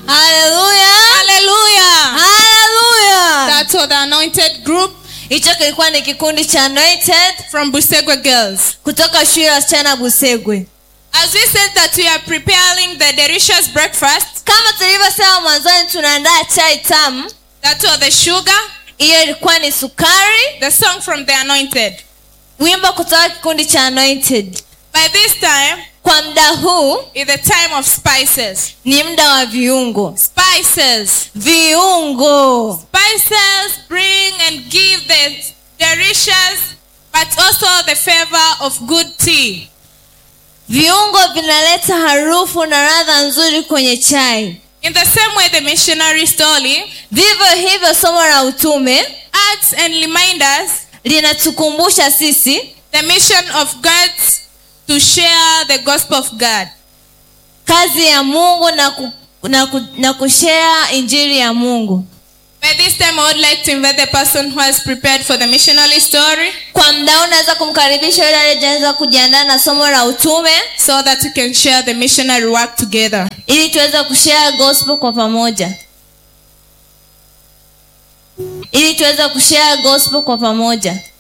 haleluya Hallelujah. haleluya That's what the anointed group hicho kilikuwa ni kikundi cha anointed from Busegwe Girls. kutoka shule ya wasichana busegwe As we said that we are preparing the delicious breakfast, kama tulivyosema mwanzoni tunaandaa chai tamu that was the sugar, hiyo ilikuwa ni sukari the song from the anointed. wimbo kutoka kikundi cha anointed By this time, kwa muda huu is the time of spices. ni muda wa viungo Spices. viungo Spices bring and give the delicious, but also the favor of good tea. viungo vinaleta harufu na ladha nzuri kwenye chai In the same way, the missionary story vivyo hivyo somo la utume adds and reminds us linatukumbusha sisi the mission of God to share the gospel of God. kazi ya mungu na, ku, na, ku, na kushea injili ya mungu By this time, I would like to invite the person who has prepared for the missionary story kwa mda huu unaweza kumkaribisha yule aliyejaweza kujiandaa na somo la utume so that we can share the missionary work together. ili tuweze kushare gospel kwa pamoja ili tuweze kushare gospel kwa pamoja